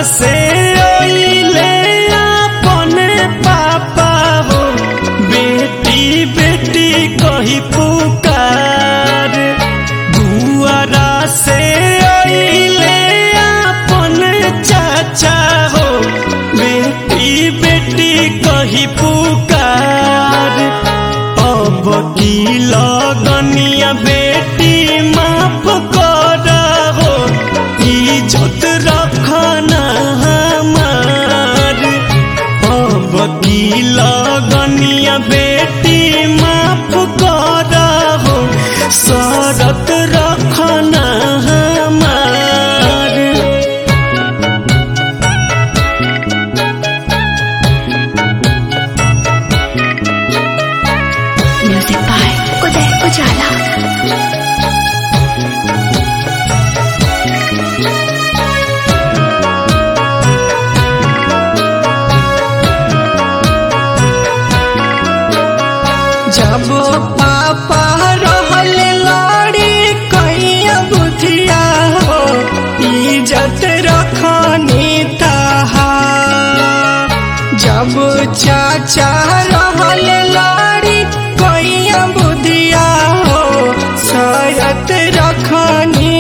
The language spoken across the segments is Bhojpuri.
से ओइले अपने पापा हो बेटी बेटी कही पुकार दुआरा से ओइले अपने चाचा हो बेटी बेटी कही पुकार अब की लगनिया बेटी माफ कर हो इज्जत रखना हमार अब की लगनिया बेटी माफ कर हो शरत रखना हमार म्यूजिक बाय उदय उजाला जब पापा रहल लाड़ी कैया बुधिया हो इज्जत रखनी तहा जब चाचा रहल लाड़ी कैया बुधिया हो शरत रखनी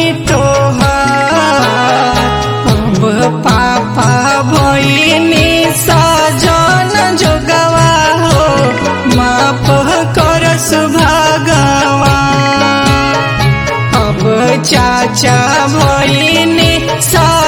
तोहार अब पापा भइनी सजन जोगवा हो माफ करस भगवान अब चाचा भइनी सा